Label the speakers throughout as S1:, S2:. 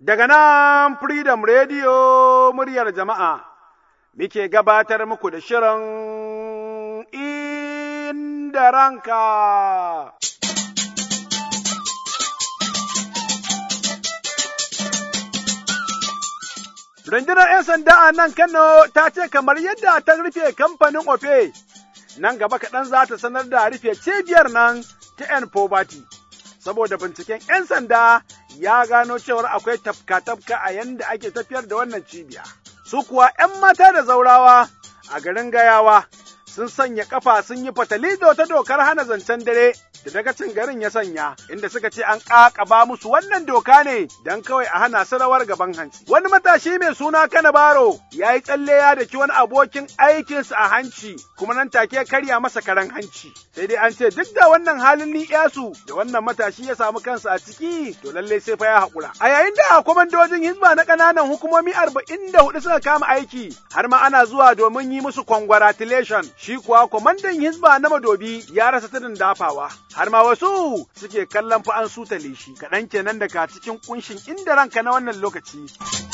S1: Daga nan Freedom Radio muryar jama'a, muke gabatar muku da shirin inda ranka. Rundunar ‘yan sanda a nan Kano ta ce kamar yadda ta rufe kamfanin Ofe, nan gaba kaɗan za ta sanar da rufe cibiyar nan ta ‘yan Poverty. Saboda binciken ‘yan sanda ya gano cewar akwai tafka-tafka a yanda ake tafiyar da wannan cibiya. Su kuwa ‘yan mata da zaurawa a garin gayawa sun sanya kafa sun yi fatali da wata dokar hana zancen dare da dagacin garin ya sanya inda suka ce an ƙaƙaba musu wannan doka ne don kawai a hana su rawar gaban hanci. Wani matashi mai suna Kana Baro ya yi tsalle ya daki wani abokin aikinsa a hanci kuma nan take karya masa karen hanci. Sai dai an ce duk da wannan halin ni'yasu da wannan matashi ya samu kansa a ciki to lallai sai fa ya haƙura. A yayin da kwamandojin hizba na ƙananan hukumomi arba'in da hudu suka kama aiki har ma ana zuwa domin yi musu congratulation shi kuwa kwamandan hizba na madobi ya rasa tudun dafawa. har ma wasu suke kallon fa an sutale shi kaɗan kenan daga cikin kunshin inda ranka na wannan lokaci.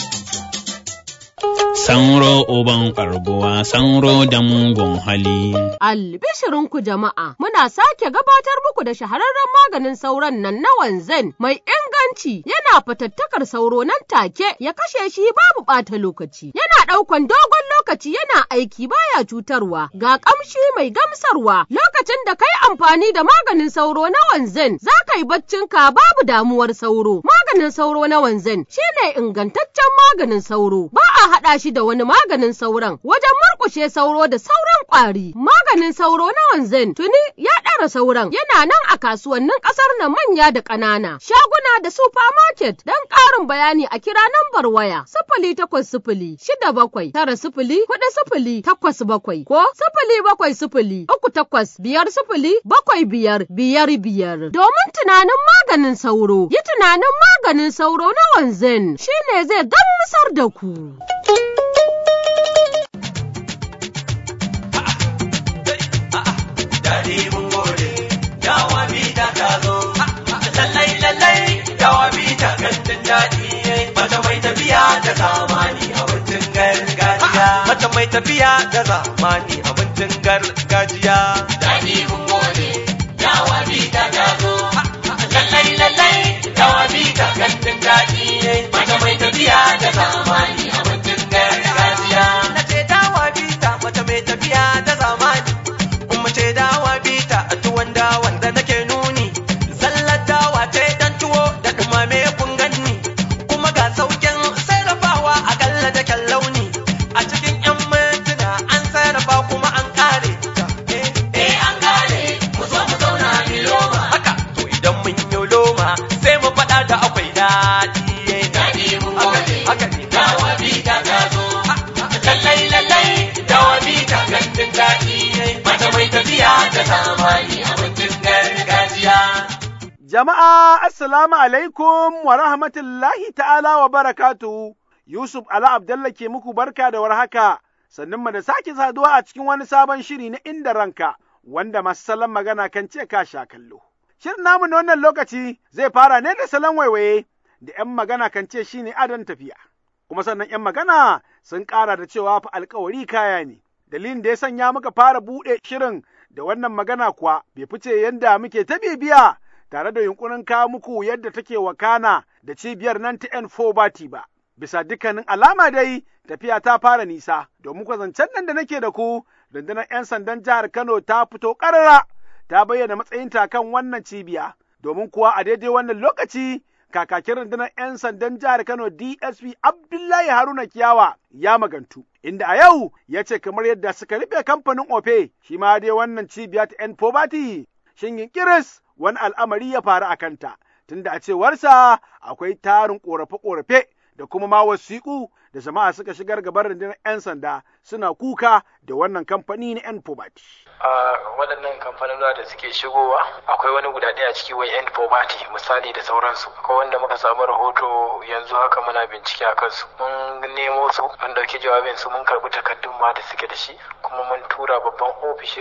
S2: Sanro uban ƙarguwa, sanro da mugun hali.
S3: Albishirinku jama'a, muna sake gabatar muku da shahararren maganin sauron nan na wanzan mai inganci yana fatattakar sauro nan take ya kashe shi babu ɓata lokaci. Yana ɗaukan dogon lokaci yana aiki baya cutarwa, ga ƙamshi mai gamsarwa lokacin da kai amfani da maganin sauro na wanzan za ka yi baccinka babu damuwar sauro. Maganin sauro na wanzan shine ingantaccen maganin sauro, ba a haɗa shi da wani maganin sauron wajen murƙushe sauro da sauran ƙwari. Maganin sauro na wanzan tuni ya ɗara sauran yana nan a kasuwannin ƙasar nan manya da ƙanana, shaguna da supermarket don ƙarin bayani a kira nambar waya sifili takwas sifili shida bakwai tara sifili huɗu sifili takwas bakwai ko sifili bakwai sifili uku takwas biyar sifili bakwai biyar biyar biyar. Domin tunanin maganin sauro, yi tunanin maganin sauro na wanzan shine zai gamsar da ku.
S4: daɗi mun gode yawa bita ta zo lallai lallai yawa bita gandun daɗi mata mai tafiya da zamani abincin gargajiya mata mai tafiya da zamani abincin gargajiya daɗi mun gode yawa bita ta zo lallai lallai yawa bita gandun daɗi mata mai tafiya da zamani abincin gargajiya na ce dawa bita mata mai tafiya da zamani kuma ce dawa bita a tuwon dawan da nake nuni zallar dawa ce dan tuwo da dumame kun ganni kuma ga saukin sarrafawa a kalla da kyan launi a cikin yan mintuna an sarrafa kuma an kare ta eh an kare mu zo mu zauna mi loma haka to idan mun yi loma sai mu faɗa da akwai daɗi daɗi mun gode haka ne dawa bita ta zo lallai lallai dawa bita gandun daɗi mata mai tafiya da zamani abincin gargajiya.
S1: Jama'a, Assalamu alaikum wa rahmatullahi ta'ala wa barakatu. Yusuf Ala Abdallah ke muku barka da warhaka, sannan mu da sake saduwa a cikin wani sabon shiri na inda ranka, wanda masu salon magana kan ce ka sha kallo. Shirin namu na wannan lokaci zai fara ne da salon waiwaye da ‘yan magana kan ce shi ne adon tafiya. Kuma sannan ‘yan magana sun ƙara da cewa fa alkawari kaya ne. Dalilin da ya sanya muka fara buɗe shirin da wannan magana kuwa bai fice yadda muke ta bibiya tare da yunkurin kawo muku yadda take wakana da cibiyar nan ta N4 bati ba. Bisa dukkanin alama dai tafiya ta fara nisa, domin zancen nan da nake da ku, rundunar 'yan sandan jihar Kano ta fito ƙarara ta bayyana matsayinta kan wannan cibiya, domin kuwa a daidai wannan lokaci kakakin rundunar 'yan sandan jihar Kano DSP Abdullahi Haruna Kiyawa ya magantu. Inda a yau ya ce kamar yadda suka rufe kamfanin Ofe, shi ma dai wannan cibiya ta 'yan Pobati, shin kiris wani al'amari ya faru a kanta, tunda a cewarsa akwai tarin ƙorafe-ƙorafe da kuma ma wasiƙu da jama'a suka shigar gaban rundunar 'yan sanda suna kuka da wannan kamfani na 'yan Pobati.
S5: a waɗannan kamfanona da suke shigowa akwai wani guda ɗaya ciki wai end poverty misali da sauransu akwai wanda muka samu rahoto yanzu haka muna bincike a kansu mun nemo su an ɗauki jawabin su mun karɓi takardun ma da suke da shi kuma mun tura babban ofishin su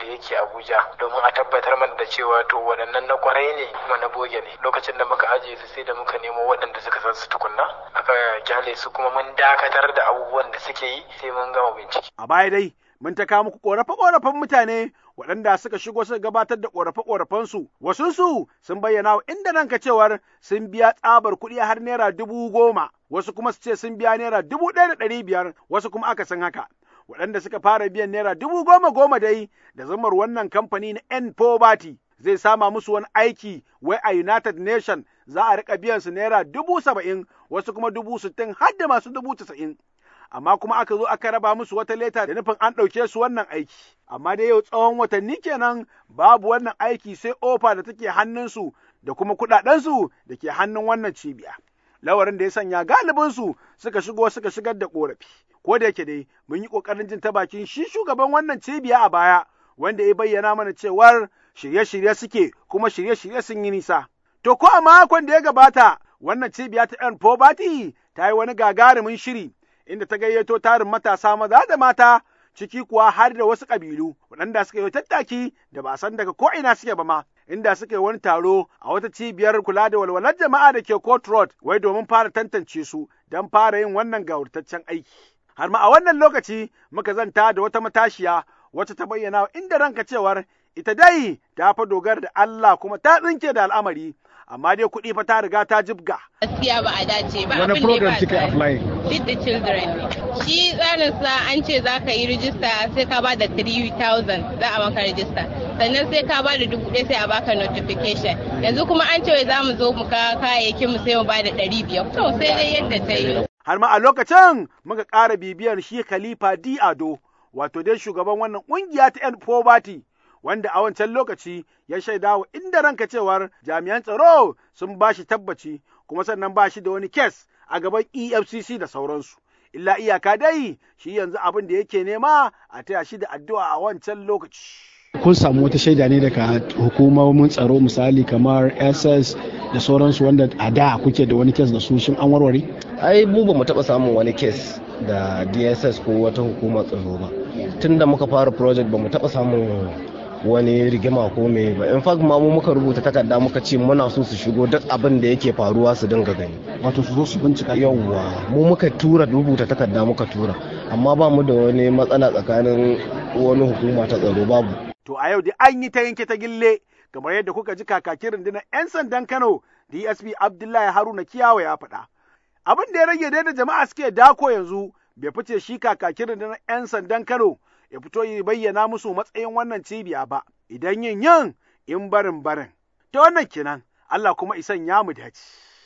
S5: da yake Abuja domin a tabbatar mana da cewa to waɗannan na kwarai ne kuma na boge ne lokacin da muka ajiye su sai da muka nemo waɗanda suka san su tukunna aka kyale su kuma mun dakatar da abubuwan da suke yi sai mun gama bincike.
S1: A baya dai mun ta kawo muku ƙorafe-ƙorafen mutane waɗanda suka shigo suka gabatar da ƙorafe-ƙorafensu wasunsu sun bayyana wa inda nan ka cewar sun biya tsabar kuɗi har naira dubu goma wasu kuma su ce sun biya naira dubu ɗaya da ɗari biyar wasu kuma aka san haka. waɗanda suka fara biyan naira dubu goma goma dai da zamar wannan kamfani na N Poverty zai sama musu wani aiki wai a United Nation za a riƙa biyan su naira dubu saba'in wasu kuma dubu sittin har da masu dubu tasa'in. Amma kuma aka zo aka raba musu wata leta da nufin an ɗauke su wannan aiki. Amma dai yau tsawon watanni kenan babu wannan aiki sai ofa da take hannunsu da kuma kuɗaɗensu da ke hannun wannan cibiya. Lawarin da ya sanya galibinsu suka shigo suka shigar da ƙorafi. ko da yake dai mun yi ƙoƙarin jin ta bakin shi shugaban wannan cibiya a baya wanda ya bayyana mana cewar shirye-shirye suke kuma shirye-shirye sun yi nisa. To ko a makon da ya gabata wannan cibiya ta ‘yan Poverty ta yi wani gagarumin shiri inda ta gayyato tarin matasa maza da mata ciki kuwa har da wasu ƙabilu waɗanda suka yi tattaki da ba san daga ko ina suke ba ma inda suka yi wani taro a wata cibiyar kula da walwalar jama'a da ke Court Road wai domin fara tantance su don fara yin wannan gawurtaccen aiki. har ma a wannan lokaci muka zanta da wata matashiya wacce ta bayyana inda ranka cewar ita dai ta fa dogara da Allah kuma ta tsinke da al'amari amma dai kuɗi fa ta riga ta jibga.
S6: Gaskiya ba a dace ba.
S7: Wani program kika apply?
S6: Feed the children. Shi tsarin sa an ce za ka yi rijista sai ka ba da 3000 za a maka rijista. Sannan sai ka ba da dubu ɗaya sai a baka notification. Yanzu kuma an ce za mu zo mu ka kayayyakin mu sai mu ba da ɗari biyar. To sai dai yadda ta yi.
S1: har ma a lokacin muka ƙara bibiyar shi Khalifa Di Ado, wato dai shugaban wannan ƙungiya ta ‘yan Poverty, wanda a wancan lokaci ya shaida wa inda ranka cewar jami'an tsaro sun ba shi tabbaci kuma sannan ba shi da wani kes a gaban EFCC da sauransu. Illa iyaka dai shi yanzu abin da yake nema a taya shi da addu'a a wancan lokaci.
S7: kun samu wata shaida ne daga hukumomin tsaro misali kamar ss da sauransu wanda a da kuke da wani kes da su shin an warware
S8: ai mu ba mu taɓa samun wani kes da dss ko wata hukumar tsaro ba tun da muka fara project ba mu taɓa samun wani rigima ko me ba in fact ma mu muka rubuta takarda muka ce muna so su shigo duk abin da yake faruwa su dinga gani
S7: wato su zo su bincika
S8: yawwa mu muka tura rubuta takarda muka tura amma ba mu da wani matsala tsakanin wani hukuma ta tsaro babu
S1: To a yau da an yi ta yanke ta gille kamar yadda kuka ji kakakin rundunar 'yan sandan Kano DSP Abdullahi Haruna Kiyawa ya faɗa. Abin da ya rage dai da jama'a suke dako yanzu bai fice shi kakakin rundunar 'yan sandan Kano ya fito ya bayyana musu matsayin wannan cibiya ba, idan yin yin in barin barin. Ta wannan kenan Allah kuma isan ya mu dace.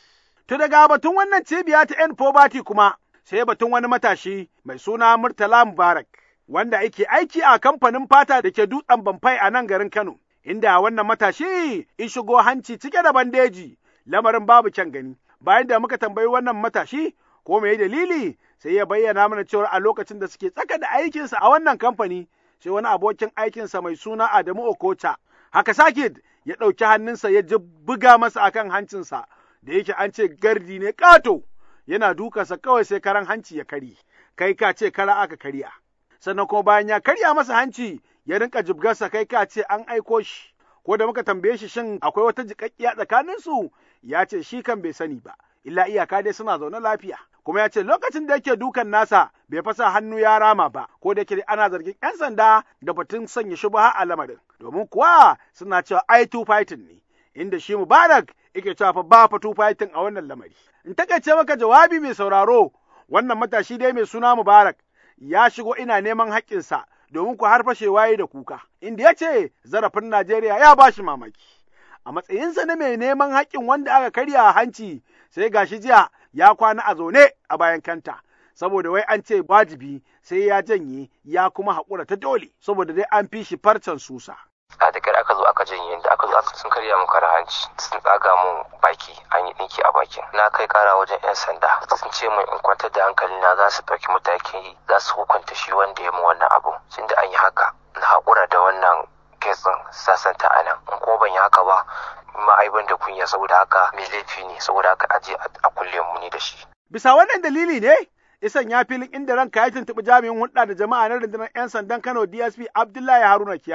S1: To daga batun wannan cibiya ta 'yan poverty kuma sai batun wani matashi mai suna Murtala Mubarak. wanda yake aiki a kamfanin fata da ke dutsen Bamfai a nan garin Kano, inda wannan matashi in shigo hanci cike da bandeji, lamarin babu kyan gani. Bayan da muka tambayi wannan matashi ko me dalili sai ya bayyana mana cewa a lokacin da suke tsaka da aikinsa a wannan kamfani sai wani abokin aikinsa mai suna Adamu Okocha. Haka sakid ya ɗauki hannunsa ya ji buga masa akan hancinsa da yake an ce gardi ne ƙato yana dukansa kawai sai karan hanci ya karye. Kai ka ce kara aka karya. sannan kuma bayan ya karya masa hanci ya rinka jibgarsa kai ka ce an aiko shi ko da muka tambaye shi shin akwai wata jiƙaƙƙiya tsakanin su ya ce shi kan bai sani ba illa iyaka dai suna zaune lafiya kuma ya ce lokacin da yake dukan nasa bai fasa hannu ya rama ba ko da yake ana zargin 'yan sanda da batun sanya shubha a lamarin domin kuwa suna cewa ai two fighting ne inda shi Mubarak yake cewa fa ba fa two fighting a wannan lamari in takaice maka jawabi mai sauraro wannan matashi dai mai suna Mubarak ya shigo ina neman haƙƙinsa domin ku har fashewa yi da kuka, inda ya ce zarafin Najeriya ya ba shi mamaki. A matsayinsa na mai neman haƙƙin wanda aka karya a hanci sai gashi jiya ya kwana a zaune a bayan kanta, saboda wai an ce wajibi sai ya janye ya kuma haƙura ta dole, saboda dai an fi shi farcen susa.
S9: a da aka zo aka janye da aka zo aka sun karya mun kara hanci sun tsaga mun baki an yi dinki a bakin na kai kara wajen yan sanda sun ce min in kwantar da hankali na za su ɗauki matakin za su hukunta shi wanda ya mu wannan abu tunda an yi haka na haƙura da wannan kesin sasanta a nan in kuma ban yi haka ba ma'aiban da kunya saboda haka mai laifi ne saboda haka aje a kulle mu ni da shi.
S1: Bisa wannan dalili ne isan ya filin inda ranka ya tuntuɓi jami'in hulɗa da jama'a na rundunar 'yan sandan Kano DSP Abdullahi Haruna Kiyawa.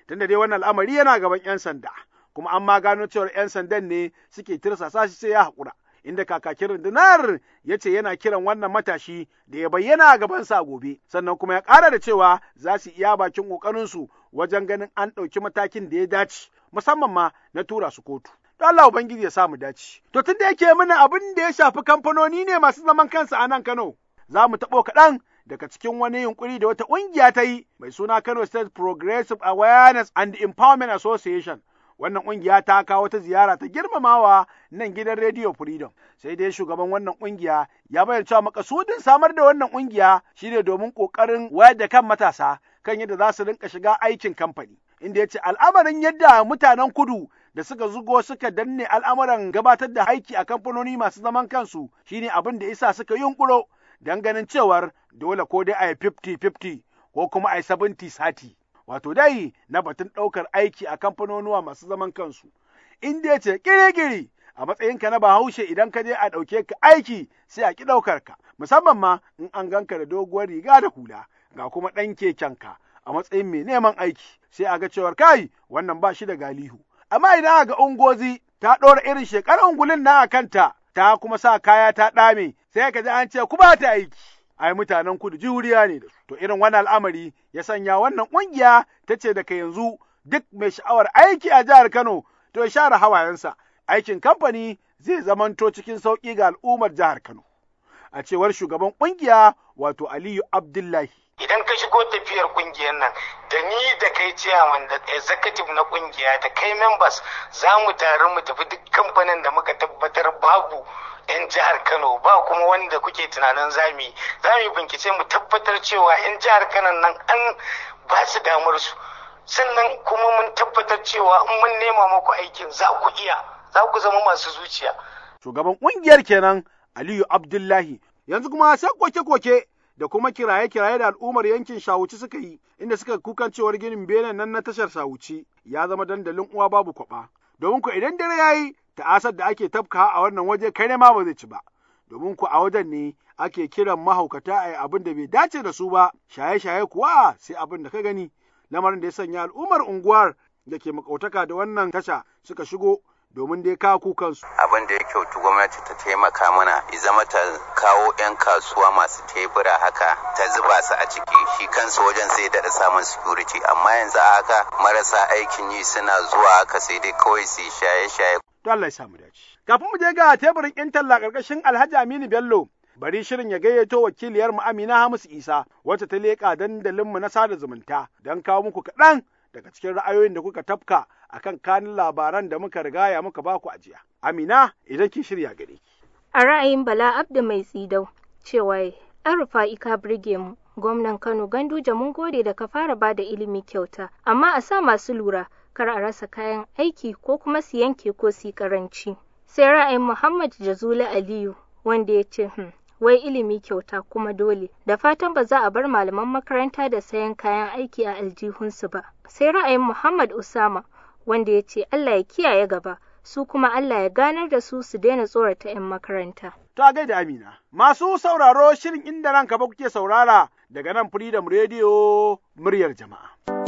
S1: tunda dai wannan al'amari yana gaban 'yan sanda kuma an ma gano cewar 'yan sandan ne suke tirsasa shi sai ya haƙura inda kakakin rundunar ya ce yana kiran wannan matashi da ya bayyana a gabansa gobe sannan kuma ya ƙara da cewa za su iya bakin ƙoƙarinsu wajen ganin an ɗauki matakin da ya dace musamman ma na tura su kotu. Don Allah Ubangiji ya samu dace. To tun da yake mana abin da ya shafi kamfanoni ne masu zaman kansa a nan Kano, za mu taɓo kaɗan daga cikin wani yunkuri da wata ƙungiya ta yi mai suna Kano State Progressive Awareness and Empowerment Association. Wannan ƙungiya ta kawo ta ziyara ta girmamawa nan gidan Radio Freedom. Sai dai shugaban wannan ƙungiya ya bayyana cewa makasudin samar da wannan ƙungiya shine domin ƙoƙarin wayar da kan matasa kan yadda za su rinka shiga aikin kamfani. Inda ya ce al'amarin yadda mutanen kudu da suka zugo suka danne al'amuran gabatar da aiki a kamfanoni masu zaman kansu shine abin da isa suka yunƙuro don ganin cewar dole ko dai a yi 50-50 ko kuma a yi 70-30 wato dai na batun ɗaukar aiki a kamfanonuwa masu zaman kansu inda ya ce ƙiri-ƙiri a matsayinka na bahaushe idan ka je a ɗauke ka aiki sai a ƙi ɗaukar ka musamman ma in an ganka da doguwar riga da hula ga kuma ɗan kekenka a matsayin mai neman aiki sai a ga cewar kai wannan ba shi da galihu amma idan ga ungozi ta ɗora irin shekarar ungulin na a kanta ta kuma sa kaya ta ɗame sai ka ji an ce ku ba ta aiki ai mutanen kudu juriya ne da su to irin wannan al'amari ya sanya wannan ƙungiya ta ce daga yanzu duk mai sha'awar aiki a jihar Kano to ya share hawayensa aikin kamfani zai zamanto cikin sauƙi ga al'ummar jihar Kano a cewar shugaban ƙungiya wato Aliyu Abdullahi
S10: idan ka shigo tafiyar kungiyar nan da ni da kai ciyaman da executive na kungiya da kai members za mu taru mu tafi duk kamfanin da muka tabbatar babu 'yan jihar kano ba kuma wanda kuke tunanin zami za mu bincike mu tabbatar cewa 'yan jihar kano nan an ba su damar su sannan kuma mun tabbatar cewa in mun nema muku aikin za ku iya za ku zama masu zuciya
S1: shugaban ƙungiyar kenan Aliyu Abdullahi yanzu kuma sai koke-koke da kuma kiraye-kiraye da al'ummar yankin Shawuci suka yi, inda suka kukan cewar ginin benen nan na tashar Shawuci ya zama dandalin uwa babu kwaba. Domin ku idan dare ya yi, ta'asar da ake tafka a wannan waje kai ne ma ba zai ci ba. Domin ku a wajen ne ake kiran mahaukata a yi abin da bai dace da su ba, shaye-shaye kuwa sai abin da ka gani. Lamarin da ya sanya al'ummar unguwar da ke makautaka da wannan tasha suka shigo domin dai kawo kukansu.
S11: Abin da ya kyautu gwamnati ta taimaka mana ya zama ta kawo 'yan kasuwa masu tebura haka ta zuba su a ciki shi kansu wajen zai daɗa samun security amma yanzu a haka marasa aikin yi suna zuwa haka sai dai kawai su shaye-shaye.
S1: To Allah ya samu dace. Kafin mu je ga teburin 'yan talla ƙarƙashin Alhaji Aminu Bello bari shirin ya gayyato wakiliyar mu Amina Hamisu Isa wacce ta leƙa dandalinmu na sada zumunta don kawo muku kaɗan daga cikin ra'ayoyin da kuka tafka akan kanin labaran da muka rigaya muka baku ajiya. Amina idan ki shirya gare ki.
S12: A ra'ayin Bala Abdu mai tsidau cewa an rufa'i ka birge mu gwamnan Kano Ganduje mun gode da ka fara ba da ilimi kyauta amma a sa masu lura kar a rasa kayan aiki ko kuma su yanke ko su karanci. Sai ra'ayin Muhammad Jazuli Aliyu wanda ya ce hmm, wai ilimi kyauta kuma dole da fatan ba za a bar malaman makaranta da sayan kayan aiki a aljihunsu ba. Sai ra'ayin Muhammad Usama wanda ya ce Allah ya kiyaye gaba su kuma Allah ya ganar da su su daina tsorata 'yan makaranta.
S1: Ta gaida Amina, masu sauraro shirin inda ranka ba kuke saurara daga nan Freedom Radio muryar jama'a.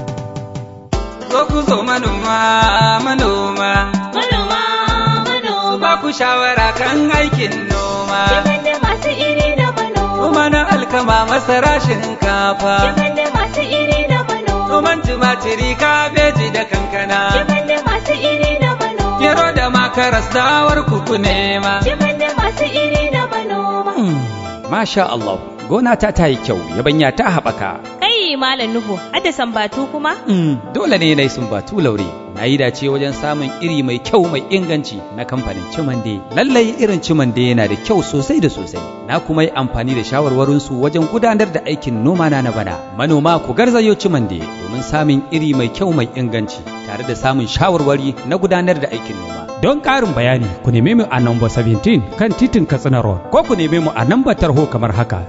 S13: Zo ku zo manoma, manoma,
S14: manoma, manoma,
S13: su ba ku shawara kan aikin noma.
S14: Yaban da masu iri da manoma,
S13: Noma na alkama masara shinkafa.
S14: yaban da masu iri da manoma,
S13: Noman tumatiri kabeji da kankana.
S14: yaban da masu iri da manoma,
S13: Gero da makaras dawar kuku nema.
S14: yaban da masu iri da manoma.
S15: Masha Allah, gona ta ta yi kyau, yabanya ta haɓaka.
S16: Kai Malam Nuhu, hadda sambatu kuma?
S15: Mm, dole ne na yi sumbatu laure. Na yi dace wajen samun iri mai kyau mai inganci na kamfanin Cimande. Lallai irin Cimande yana da kyau sosai da sosai. Na kuma yi amfani da shawarwarinsu wajen gudanar da aikin noma na na bana. Manoma ku garzayo Cimande domin samun iri mai kyau mai inganci tare da samun shawarwari na gudanar da aikin noma.
S17: Don ƙarin bayani ku neme mu a number 17 kan titin Katsina Road ko ku neme mu a nambar tarho kamar haka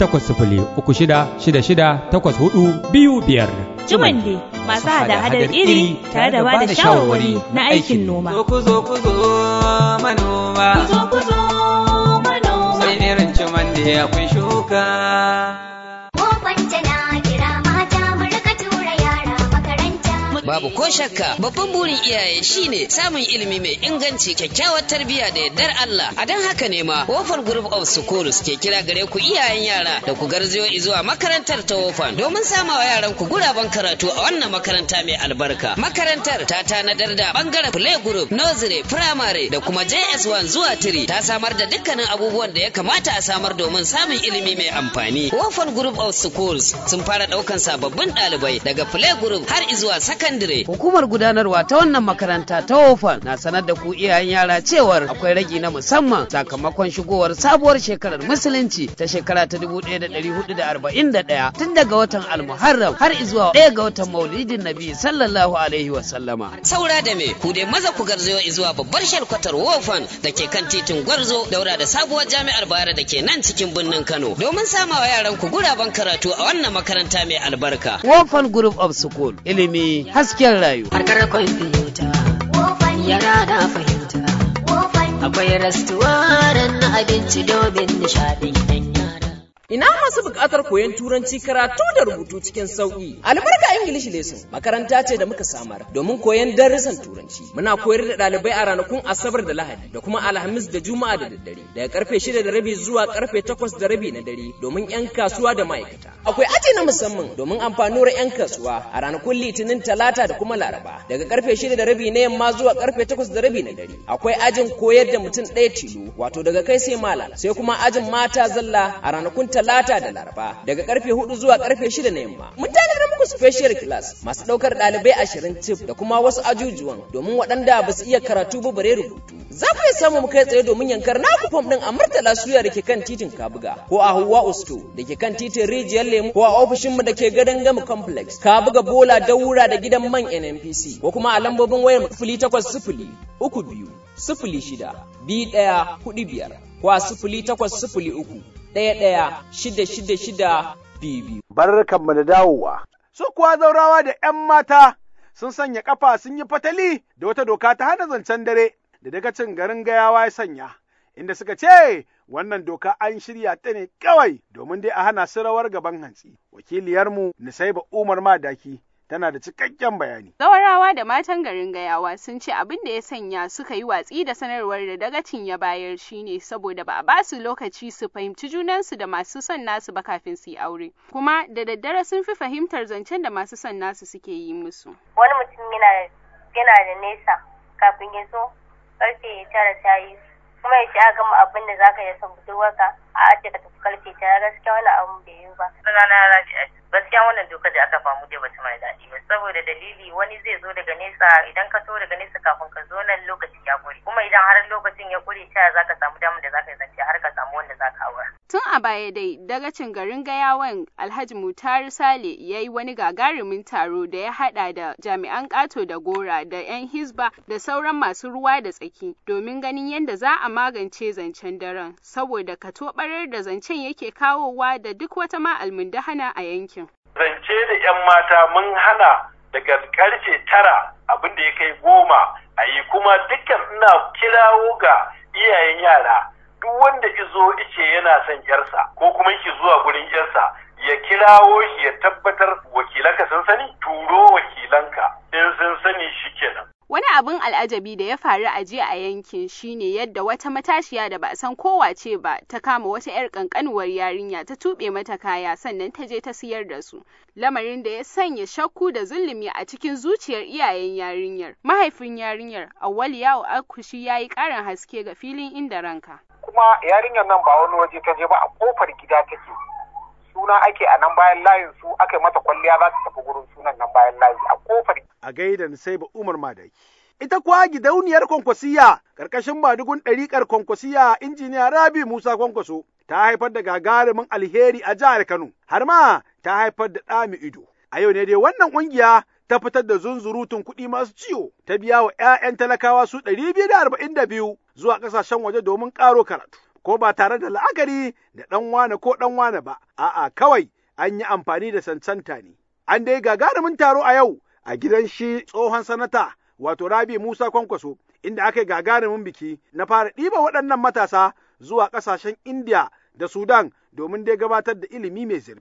S17: 0800-3668-8425.
S16: Jumande masu hada-hadar iri tare da bada shawarwari na aikin noma.
S13: Zo ku zo ku zo manoma.
S14: Ku zo ku zo manoma.
S13: Sai irin cimande akwai shuka.
S14: Mu kwance na kira mata mu rika tura yara makaranta.
S18: babu ko shakka babban burin iyaye shine samun ilimi mai inganci kyakkyawar tarbiyya da yardar Allah a don haka ne ma Wofan Group of Schools ke kira gare ku iyayen yara da ku garzayo zuwa makarantar ta Wofan domin samawa yaran ku guraben karatu a wannan makaranta mai albarka makarantar ta tanadar da bangaren play group nursery primary da kuma JS1 zuwa 3 ta samar da dukkanin abubuwan da ya kamata a samar domin samun ilimi mai amfani Wofan Group of Schools sun fara daukan sababbin ɗalibai daga play group har zuwa secondary hukumar gudanarwa ta wannan makaranta ta Wofan na sanar da ku iyayen yara cewar akwai ragi na musamman sakamakon shigowar sabuwar shekarar musulunci ta shekara ta 1441 tun daga watan almuharram har zuwa ɗaya ga watan maulidin nabi sallallahu alaihi wa sallama saura da me ku dai maza ku garzayo zuwa babbar shalkwatar wofan da ke kan titin gwarzo daura da sabuwar jami'ar bayar da ke nan cikin birnin kano domin samawa yaran ku guraben karatu a wannan makaranta mai albarka wofan group of school ilimi hasken rayu
S19: harkar kwamfuta yara na fahimta akwai rastuwaran na abinci domin nishaɗin yan yara
S20: Ina masu buƙatar koyon turanci karatu da rubutu cikin sauƙi. Albarka English Lesson makaranta ce da muka samar domin koyon darussan turanci. Muna koyar da ɗalibai a ranakun Asabar da Lahadi da kuma Alhamis da Juma'a da daddare daga karfe shida da rabi zuwa karfe takwas da rabi na dare domin 'yan kasuwa da ma'aikata. Akwai aji na musamman domin amfanuwar 'yan kasuwa a ranakun Litinin Talata da kuma Laraba daga karfe shida da rabi na yamma zuwa karfe takwas da rabi na dare. Akwai ajin koyar da mutum ɗaya tilo wato daga kai sai malam sai kuma ajin mata zalla a ranakun talata da laraba daga karfe hudu zuwa karfe shida na yamma mun tanadar muku special class masu daukar dalibai ashirin cif da kuma wasu ajujuwan domin waɗanda ba su iya karatu ba bare rubutu za ku iya samu mu kai tsaye domin yankar naku fam din a murtala suya da ke kan titin kabuga ko a huwa usto da ke kan titin rijiyar lemu ko a ofishinmu da ke gadon gama complex kabuga bola daura da gidan man nnpc ko kuma a lambobin wayar sifili takwas sifili uku biyu sifili shida biyu ɗaya hudu biyar ko a sifili takwas sifili uku ɗaya ɗaya shida shida shida biyu biyu.
S1: Barkanmu da dawowa. Su kuwa zaurawa da ‘yan mata sun sanya ƙafa sun yi fatali da wata doka ta hana zancen dare da daga cin garin gayawa ya sanya, inda suka ce wannan doka an shirya ta ne kawai domin dai a hana su rawar gaban hantsi. Wakiliyarmu Nisaiba Umar Madaki tana da cikakken bayani.
S21: Zawarawa da matan garin Gayawa sun ce abin da ya sanya suka yi watsi da sanarwar da dagacin ya bayar shine saboda ba a ba su lokaci su fahimci junansu da masu son nasu ba kafin su yi aure. Kuma da daddare sun fi fahimtar zancen da masu son nasu suke yi musu.
S22: Wani mutum yana yana da nesa kafin ya zo karfe tara ta yi kuma ya ce a gama abin da zaka yi son budurwarka a ce ka tafi karfe tara gaskiya wani abu bai yi ba.
S23: Sunana Rabi'a gaskiya wannan dokar da aka famu dai bata mai daɗi ba saboda dalili wani zai zo daga nesa idan ka so daga nesa kafin ka zo nan lokaci ya ƙure kuma idan har lokacin ya ƙure ta za ka samu damar da za ka yi zance har ka samu wanda za ka aura.
S21: Tun a baya dai dagacin garin Gayawan Alhaji Mutar Sale ya yi wani gagarumin taro da ya haɗa da jami'an ƙato da gora da 'yan hisba da sauran masu ruwa da tsaki domin ganin yadda za a magance zancen daren saboda katobarar da zancen yake kawowa da duk wata ma almundahana a yankin.
S24: zance da 'yan mata mun hana daga karfe tara abin da ya kai goma a yi kuma dukkan ina kirawo ga iyayen yara duk wanda izo ice yana son yarsa ko kuma yake zuwa gurin yarsa ya kirawo shi ya tabbatar wakilanka sun sani turo wakilanka in sun sani shikenan
S21: Wani abin al'ajabi da ya faru a jiya a yankin shine yadda wata matashiya da ba a san kowace ba ta kama wata 'yar kankanuwar yarinya ta tuɓe mata kaya sannan ta je ta siyar da su. Lamarin da ya sanya shakku da zulumi a cikin zuciyar iyayen yarinyar. Mahaifin yarinyar Awwal Yawo Akushi ya yi ƙarin haske ga filin inda ranka.
S25: Kuma yarinyar nan ba wani waje ta je ba a kofar gida take. Suna ake a nan bayan layin su aka yi mata kwalliya za ta tafi gurin sunan nan bayan layi a kofar
S1: a gaida sai ba Umar Madaki. Ita kuwa gidauniyar kwankwasiya ƙarƙashin madugun ɗariƙar kwankwasiya injiniya Rabi Musa Kwankwaso ta haifar da gagarumin alheri a jihar Kano, har ma ta haifar da ɗami ido. A yau ne dai wannan ƙungiya ta fitar da zunzurutun kuɗi masu ciwo ta biya wa ‘ya'yan talakawa su ɗari biyu da arba'in da biyu zuwa ƙasashen waje domin ƙaro karatu. Ko ba tare da la'akari da ɗan wane ko ɗan wane ba, a'a kawai an yi amfani da sansanta ne. An dai gagarumin taro a yau a gidan shi tsohon sanata wato Rabi Musa Kwankwaso inda aka yi gagarumin biki na fara ɗiba waɗannan matasa zuwa ƙasashen India da Sudan domin dai gabatar da ilimi mai zurfi.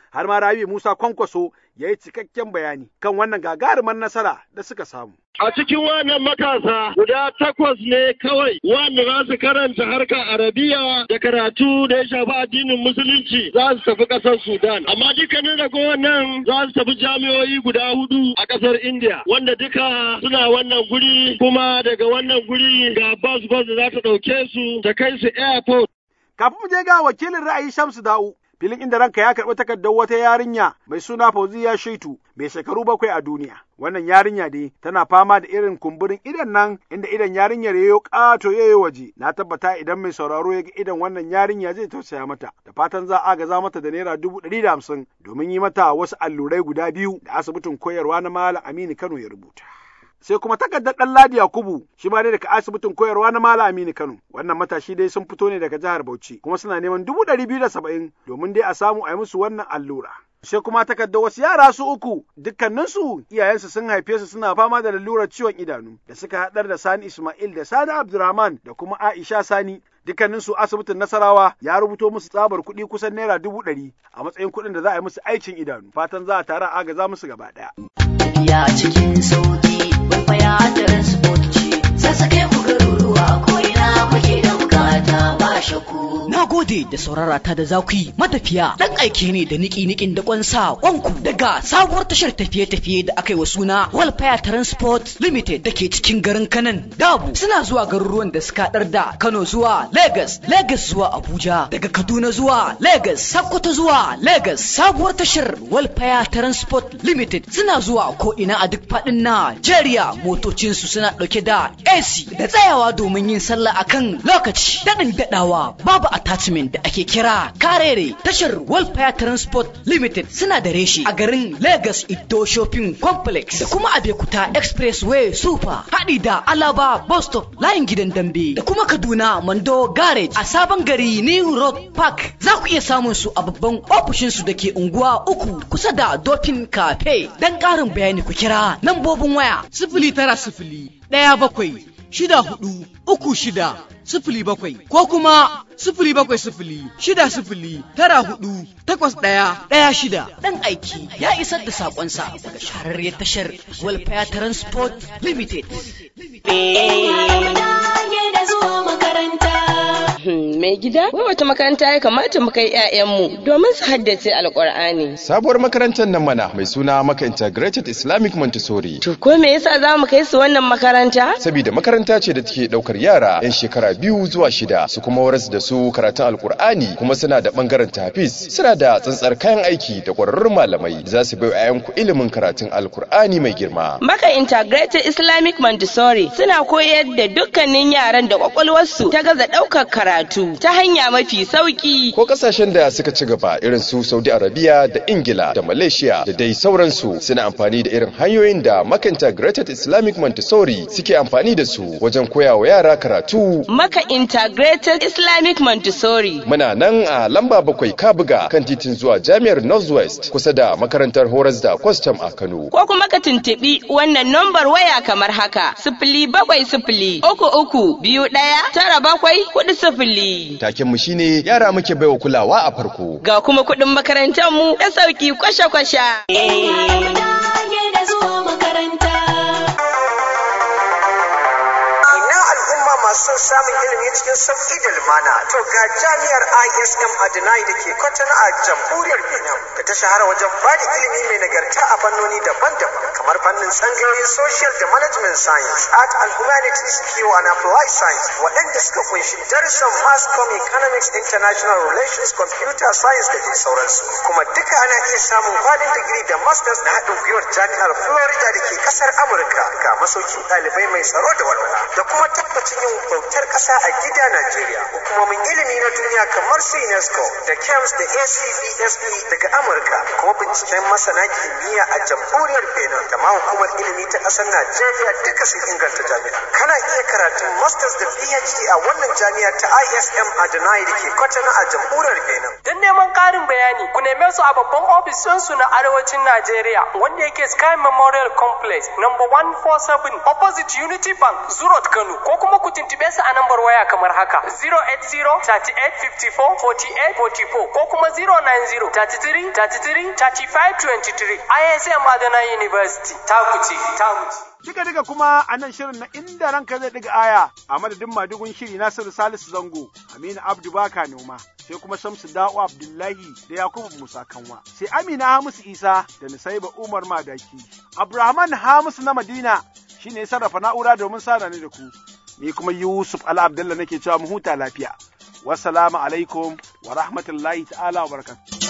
S1: har ma Rabi Musa Kwankwaso ya yi cikakken bayani kan wannan gagarumar nasara da suka samu.
S2: A cikin wannan matasa guda takwas ne kawai wanda za su karanta harkar Arabiya da karatu da ya shafi addinin Musulunci za su tafi ƙasar Sudan. Amma dukkanin ragowar nan za su tafi jami'o'i guda hudu a ƙasar India wanda duka suna wannan guri kuma daga wannan guri ga bus bus da za ta ɗauke su ta kai su airport.
S1: Kafin mu je ga wakilin ra'ayi Shamsu Da'u filin inda ranka ya karɓi takardar wata yarinya mai suna Fauziya Shaitu mai shekaru bakwai a duniya. Wannan yarinya dai tana fama da irin kumburin idan nan inda idan yarinyar yayo ƙato yayo waje. Na tabbata idan mai sauraro ya ga idan wannan yarinya zai tausaya mata. Da fatan za a gaza mata da naira dubu ɗari da hamsin domin yi mata wasu allurai guda biyu da asibitin koyarwa na Malam Aminu Kano ya rubuta. sai kuma takardar ɗan Ladi Yakubu shi ma dai daga asibitin koyarwa na Malam Aminu Kano. Wannan matashi dai sun fito ne daga jihar Bauchi kuma suna neman dubu ɗari biyu da saba'in domin dai a samu a yi musu wannan allura. Sai kuma takardar wasu yara su uku dukkaninsu iyayensu sun haife su suna fama da lalurar ciwon idanu da suka haɗar da Sani Ismail da Sani Abdurrahman da kuma Aisha Sani dukkaninsu asibitin Nasarawa ya rubuto musu tsabar kuɗi kusan naira dubu ɗari a matsayin kuɗin da za a yi musu aikin idanu fatan za a tara agaza musu gaba ɗaya.
S19: tafiya cikin sauki kwaikwaya transport ce sassake ku garuruwa ko ina kuke da bukata ba shakku
S3: Na gode da saurara ta da za ku yi matafiya dan aike ne da niki nikin da kwansa kwanku daga sabuwar tashar tafiye-tafiye da aka yi wa suna Walfire Transport Limited da ke cikin garin Kanan Dabu suna zuwa garuruwan da suka haɗar da Kano zuwa Lagos, Lagos zuwa Abuja, daga Kaduna zuwa Lagos, Sokoto zuwa Lagos. Sabuwar tashar Walfire Transport Limited suna zuwa ko ina a duk faɗin Najeriya motocinsu suna ɗauke da AC da tsayawa domin yin sallah akan lokaci daɗin daɗawa babu attachment da ake kira karere tashar Welfare Transport Limited suna da reshe a garin Lagos Ido Shopping Complex da kuma Abekuta Expressway Super haɗi da Alaba Bus Stop layin gidan dambe da kuma Kaduna Mando Garage a sabon gari New Road Park za ku iya samun su a babban ofishin su da ke unguwa uku kusa da Dolphin Cafe dan ƙarin bayani ku kira lambobin waya
S4: sifili tara sifili ɗaya bakwai shida hudu uku shida sifili bakwai ko kuma sifili bakwai sifili shida sifili tara hudu takwas ɗaya ɗaya shida.
S3: Dan aiki ya isar da saƙonsa daga shahararriyar tashar Welfare Transport Limited.
S5: Mai gida, wai wata makaranta ya kamata mu kai 'ya'yanmu domin su haddace alƙur'ani.
S6: Sabuwar makarantar nan mana mai suna Maka Integrated Islamic Montessori.
S5: To ko me yasa za mu kai su wannan makaranta?
S6: Saboda makaranta ce da take ɗaukar yara 'yan shekara biyu zuwa shida su kuma waras da su karatun alkur'ani kuma suna da bangaren tafis suna da tsantsar kayan aiki da ƙwararrun malamai da za su bai wa ilimin karatun alkur'ani mai girma.
S5: Maka Integrated Islamic Montessori suna koyar da dukkanin yaran da kwakwalwarsu ta gaza ɗaukar karatu ta hanya mafi sauki.
S6: Ko kasashen da suka ci gaba irin su Saudi Arabia da Ingila da Malaysia da dai sauransu suna amfani da irin hanyoyin da Maka Integrated Islamic Montessori suke amfani da su wajen koya wa yara karatu.
S5: Maka Integrated Islamic Montessori.
S6: Muna nan a lamba bakwai Kabuga kan titin zuwa Jami'ar Northwest kusa da makarantar horas da kwastam a Kano.
S5: Ko kuma ka tuntuɓi wannan nambar waya kamar haka sifili bakwai sifili uku uku biyu ɗaya tara bakwai kuɗi sifili.
S6: Taken mu shine yara muke baiwa kulawa a farko.
S5: Ga kuma kuɗin makarantar mu da sauki kwasha-kwasha.
S26: masu son samun ilimi cikin sauƙi da lumana to ga jami'ar ISM Adonai da ke kwatana a jamhuriyar Benin da ta shahara wajen ba da ilimi mai nagarta a fannoni daban-daban kamar fannin tsangayoyin social da management science art and humanities kiwo and applied science waɗanda suka kunshi darussan mass com economics international relations computer science da dai sauransu kuma duka ana iya samun kwalin digiri da masters na haɗin gwiwar jami'ar Florida da ke ƙasar Amurka ga masaukin ɗalibai mai tsaro da walwala da kuma tabbacin yin bautar ƙasa a gida Najeriya. Hukumomin ilimi na duniya kamar su UNESCO da KEMS da ACBSE daga Amurka kuma binciken masana kimiyya a jamhuriyar Benin da ma hukumar ilimi ta ƙasar Najeriya duka sun inganta jami'a. Kana iya karatun Masters da PhD a wannan jami'a ta ISM Adonai da ke Kwatana a jamhuriyar Benin.
S27: Don neman ƙarin bayani ku neme su a babban ofis su na arewacin Najeriya wanda yake Sky Memorial Complex number 147 opposite Unity Bank Zurot Kano ko kuma ku tuntuɓe su su a nambar waya kamar haka 080-38-54-48-44 ko kuma 090-33-33-35-23 ISM Adana University ta kuce ta wuce.
S1: Kika diga kuma a nan shirin na inda ranka zai diga aya a madadin madugun shiri Nasiru Salisu Zango, Aminu Abdu Baka Noma, sai kuma Shamsu Da'u Abdullahi da Yakubu Musa Kanwa, sai Amina Hamisu Isa da Nusaiba Umar Madaki. Abrahaman Hamisu na Madina shine ya sarrafa na'ura domin sada ni da ku. Ni kuma Yusuf Ala Abdullah nake cewa mu huta lafiya. Wassalamu alaikum wa rahmatullahi ta'ala wa barakatuh.